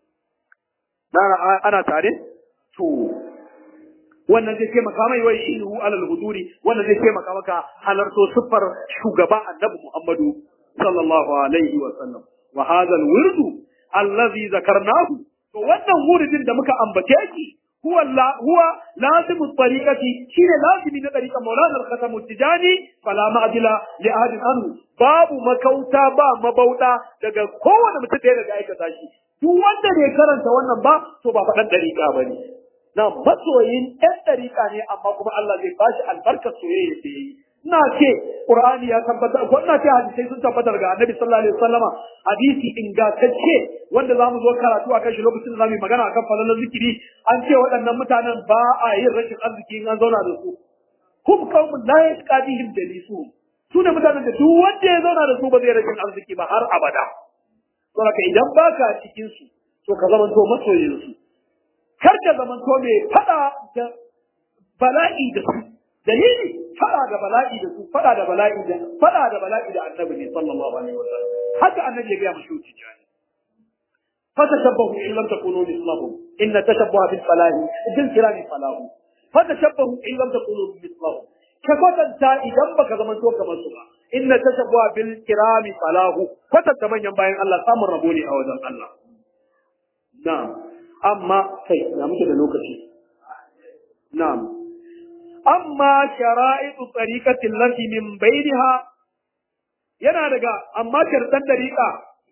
ana tare to wannan zai taimaka mai wai ihu alal huduri wannan zai taimaka maka halarto siffar shugaba annabi Muhammadu sallallahu alaihi wa sallam wa hadha al-wirdu allazi zakarnahu to wannan wuridin da muka ambace shi huwa la huwa lazimu tariqati shine lazimi na tariqa maulana al-khatam tijani fala ma'dila li ahadin anhu babu makauta ba mabauda daga kowane mutum da daga aikata shi duk wanda bai karanta wannan ba to ba faɗan tariqa bane na masoyin ɗan tariqa ne amma kuma Allah zai bashi albarkar soyayya da yayi ina ce Qur'ani ya tabbatar ko ina ce hadisai sun tabbatar ga Annabi sallallahu alaihi wasallama hadisi ingantacce wanda zamu zo karatu akan shi lokacin da zamu yi magana akan falalar zikiri an ce waɗannan mutanen ba a yin rashin arziki in an zauna da su hum qaumun la yasqadihim jalisu su ne mutanen da duk wanda ya zauna da su ba zai rashin arziki ba har abada to haka idan baka cikin su to ka zamanto masoyin su kar ka zamanto mai fada da bala'i da su dalili fada da bala'i da su fada da bala'i da fada da bala'i da annabi ne sallallahu alaihi wasallam haka annabi ya ga mashi wuce jani fatashabbahu in lam takunu mislahum inna tashabbaha bil falahi bil kirami falahu fatashabbahu in lam takunu mislahum ka kwatanta idan baka zama to kamar su ba inna tashabbaha bil kirami falahu kwatanta manyan bayan Allah samun rabo ne a wajen Allah na'am amma kai na muke da lokaci na'am amma shara'itu tariqatin lati min bainaha yana daga amma shartan dariqa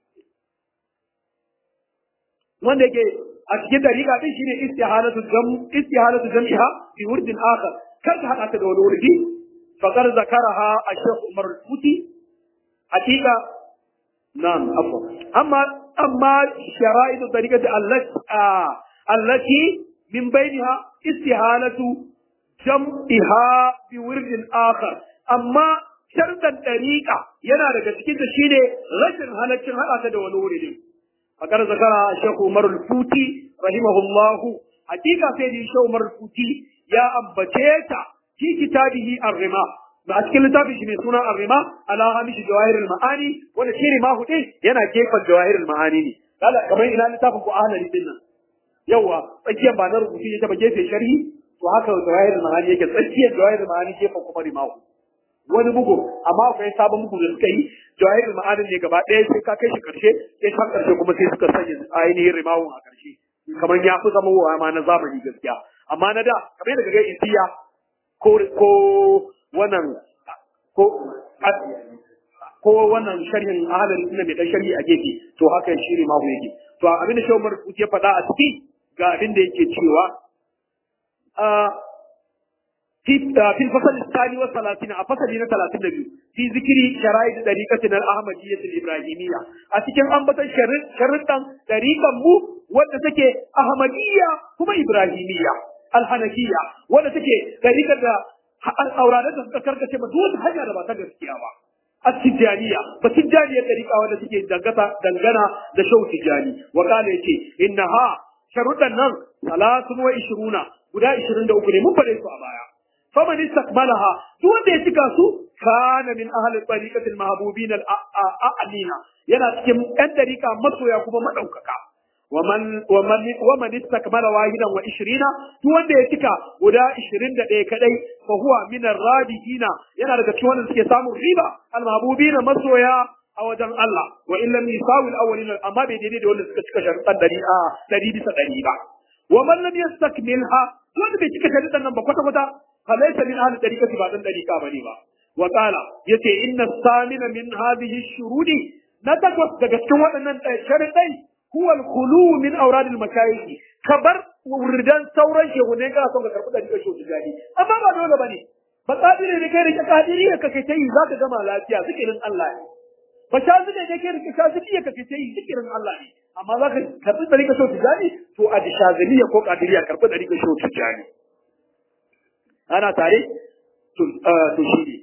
wanda yake a cikin dariqa din shine istihalatu jam istihalatu jam'iha fi wurdin akhar kar ka hada ta da wani wurdi faqad zakaraha ash-shaykh Umar al-Futi hakika na'am afwa amma amma shara'itu tariqati allati allati min bainaha istihalatu jam'iha bi wirdin akhar amma shartan dariqa yana daga cikin da shine rashin halaccin hada ta da wani wuri fakar zakara Sheikh Umar al-Futi rahimahullah hakika sai da Sheikh Umar al-Futi ya ambace ta fi kitabihi ar-rima ba a cikin littafin shi mai suna ar-rima ala hamishi jawahir al-ma'ani wanda shi rima hudu yana gefen jawahir al-ma'ani ne kala kamar ina littafin ku ahlali din nan yawa tsakiyar ba na rubutu ya taba gefe sharhi to haka jawahir ma'ani yake tsakiyar jawahir ma'ani gefen kuma rimahu wani bugu amma akwai sabon bugu da suka yi jawahir ma'ani ne gaba ɗaya sai ka kai shi karshe sai ka karshe kuma sai suka sanya ainihin rimahu a karshe kamar ya fi zama wa ma na zamani gaskiya amma na da kamar yadda ga isiya ko ko wannan ko ko wannan sharhin ahalin ina mai dan sharhi a gefe to haka shi rimahu yake to abin da shawar ya faɗa a ciki ga abin da yake cewa في في الفصل الثاني والثلاثين فصل هنا ثلاثين نبي في ذكر شرائط طريقة الأحمدية الإبراهيمية أتكلم أن بطل شرط شرطا طريقة مو وتتك أحمدية هم إبراهيمية الحنفية وتتك طريقة الأورادة تذكر كما دون حاجة ما تقدر كياما التجانية فتجانية طريقة وتتك دنگتا دنگنا دشو تجاني وقال يتي إنها شرطا نن ثلاث وعشرون guda 23 ne mun faɗe su a baya faman istakmalaha duk wanda ya cika su kana min ahli tariqatil mahbubin al a'lina yana cikin ɗan dariƙa masoya kuma madaukaka waman waman waman istakmala wahidan wa 20 duk wanda ya cika guda 21 kadai fa huwa min ar-radihina yana daga cikin wanda suke samun riba al mahbubin masoya a wajen Allah wa illam yusawil awwalina amma bai daidai da wanda suka cika sharuɗan dari'a dari bisa dari ba wa man lam yastakmilha wanda bai cika sharidan nan ba kwata kwata falaysa min ahli tariqati ba dan tariqa bane ba wa qala yace inna samina min hadhihi shurudi na takwas daga cikin waɗannan sharidai huwa al-khulu min awrad al-mashayikh kabar wurdan sauran shehune kana son ka karɓi tariqa shehu tijani amma ba dole bane ba kadire ne kai rike kadiri ka kai tayi zaka gama lafiya zikirin Allah ne ba sha zuke ne kai rike shaziliya ka kai tayi zikirin Allah ne amma za ka karɓi ɗari ka shautu jani to a dishaziliya ko ƙadiriya karɓi ɗari ka shautu jani ana tare to shi ne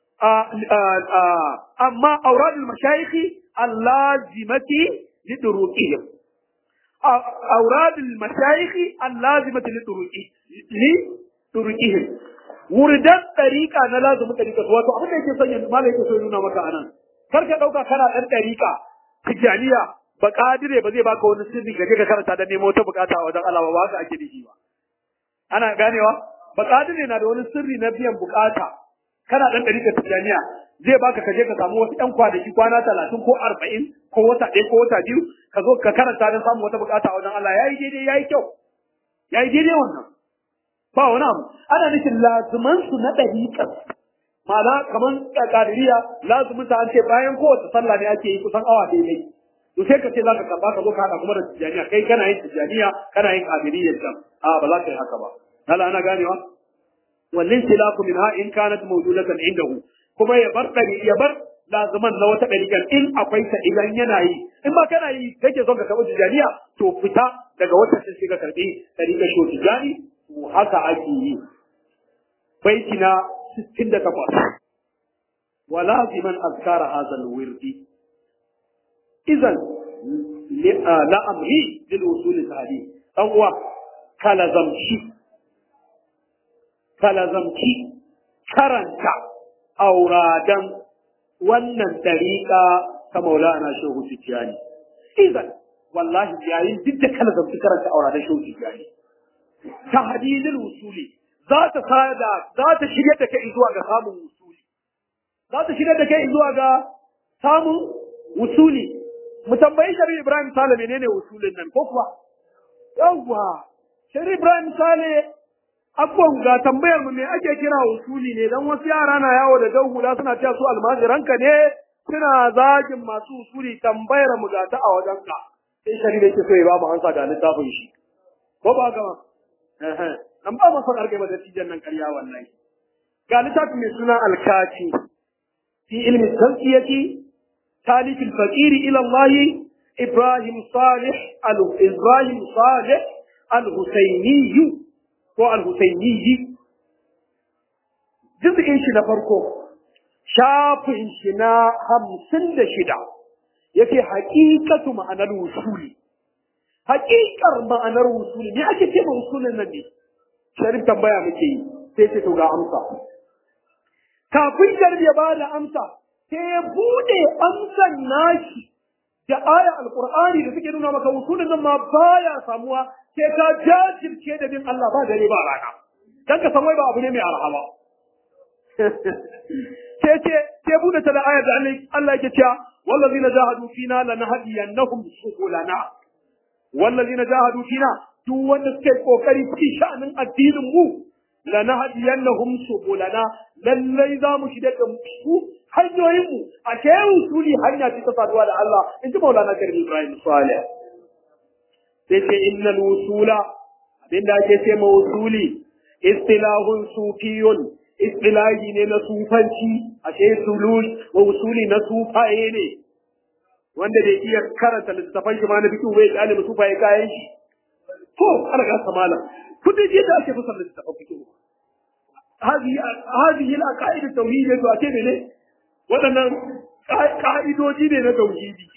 amma auradul mashayikhi allazimati li duruqihim auradul mashayikhi allazimati li duruqi li duruqihim wurdan ɗariƙa na lazumin ɗariƙa wato abin da yake son yanzu malai yake so nuna maka anan kar ka ɗauka kana ɗan ɗariƙa tijjaniya ba kadire ba zai baka wani sirri ka je ka karanta da nemo ta bukata a wajen Allah ba haka ake dashi ba ana ganewa ba kadire na da wani sirri na biyan bukata kana dan dari ka tijaniya zai baka ka je ka samu wasu ɗan kwanaki kwana talatin ko arba'in ko wata ɗaya ko wata biyu ka zo ka karanta don samun wata bukata a wajen Allah ya yi daidai ya yi kyau ya yi daidai wannan ba wani abu ana nufin lazuman su na ɗariƙar ma'ana kamar ƙadiriya lazumin ta an ce bayan kowace sallah ne ake yi kusan awa daidai to sai ka ce za ka karɓa ka zo ka haɗa kuma da tijjaniya kai kana yin tijjaniya kana yin ƙadiriyar can a ba za ka yi haka ba Allah ana ganewa wannan tilaku min ha in kanat mawjudatan indahu kuma ya bar dari ya bar lazuman na wata dariƙar in akwai ta idan yana yi in ba kana yi kake son ka karɓi tijaniya to fita daga wata sai sai ka karɓi dariƙar shi tijani to haka ake yi baiti na 68 wa laziman azkara hadha alwirdi idan la amri lil usul tahdi dan uwa kala zamshi kalazamci karanta auradan wannan dariƙa ta maulana shehu tijjani idan wallahi yayin duk da kalazamci karanta auradan shehu tijjani ta hadilin usuli za ta sada za ta shirya da kai zuwa ga samun usuli za ta shirya da kai zuwa ga samun usuli mu tambayi shari'a ibrahim sale menene usulin nan ko kuwa yawwa shari'a ibrahim sale Abubuwan ga tambayar mu me ake kira usuli ne dan wasu yara na yawo da dan hula suna cewa su almajiranka ne suna zagin masu usuli tambayar mu ga ta a wajen ka sai shari da yake so ya ba mu hansa ga littafin shi ko ba ga eh an ba mu son arge da tijan nan ƙarya wallahi ga littafin mai suna alkaci fi ilmi tazkiyati talif al-faqir ila Allah Ibrahim Salih al-Ibrahim Salih al-Husaini ko al-Husainiyi juz'in shi na farko shafin shi na hamsin da shida yake haƙiƙatu ma'anar wusuli haƙiƙar ma'anar wusuli ne ake ce wusulin nan ne sharif tambaya muke yi sai ce to ga amsa kafin sharif ya ba da amsa sai ya bude amsan nashi da aya alqur'ani da suke nuna maka wusulin nan ma baya samuwa sai ka jajirce da bin Allah ba dare ba rana dan ka san wai ba abu ne mai arha ba sai ce sai bude ta da aya da Allah yake cewa wallazina jahadu fina lanahdiyannahum subulana wallazina jahadu fina duk wanda suke kokari cikin sha'anin addinin mu lanahdiyannahum subulana lallai za mu shida da su hanyoyin mu a ke usuli hanya ce ta saduwa da Allah in ji Maulana Karim Ibrahim Salih sai ce innal wusula abinda ake ce ma wusuli istilahun sufiyun istilahi ne na sufanci ashe sulul wa wusuli na sufaye ne wanda bai iya karanta littafan shi ma na fikihu bai kyale sufaye kayan shi to ana ga samala kudi ji da ake fasar littafan fikihu هذه هذه العقائد التوحيدية تعتبر ne waɗannan ƙa'idoji ne na tauhidi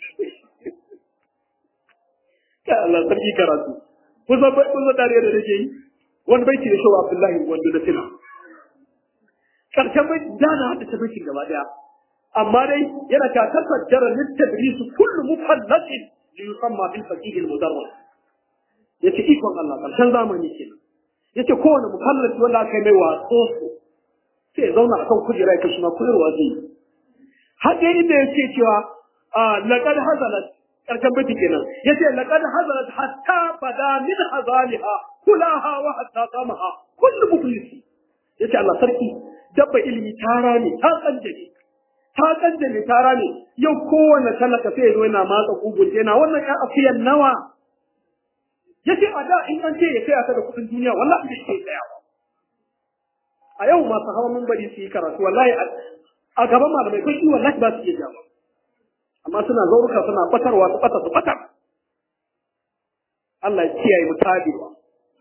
ka Allah sarki karatu kusa kusa dariya da nake yi wani baiti da shawa Abdullahi wanda da tuna karshen bai da na hada baitin gaba daya amma dai yana ta tafaddara littadrisu kullu mufallatin li yusamma bil faqih al mudarris yace ikon Allah karshen zamani kenan yace kowane mukallafi wanda aka yi mai waso sai ya zauna akan kujera ya kashi ma koyarwa zai yi haka inda yake cewa laqad hazalat karshen baiti kenan yace laqad hazalat hatta bada min hazaliha kulaha wa hatta qamaha kullu muflisi yace Allah sarki dabba ilimi tara ne ta kanjane ta kanjane tara ne yau kowane talaka sai ya zo yana matsa kugun yana wannan ya afiyan nawa yace a da in an ce ya saya ta da kudin duniya wallahi bai ke tsayawa a yau masu hawa mun bari su yi karatu wallahi a gaban malamai kai wallahi ba su iya jawa amma suna zauruka suna batarwa su bata su batar Allah ya kiyaye mu tabewa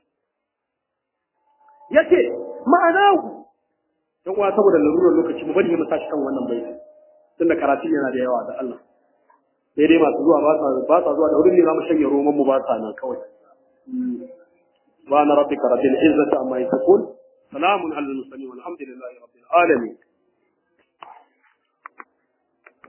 yace ma'ana ku dan uwa saboda larurar lokaci mu bari mu tashi kan wannan baiti tunda karatun yana da yawa da Allah sai dai masu zuwa ba sa ba sa zuwa da wurin ne za mu shanye roman mu ba sa nan kawai سبحان ربك رب العزة عما يصفون سلام على المرسلين والحمد لله رب العالمين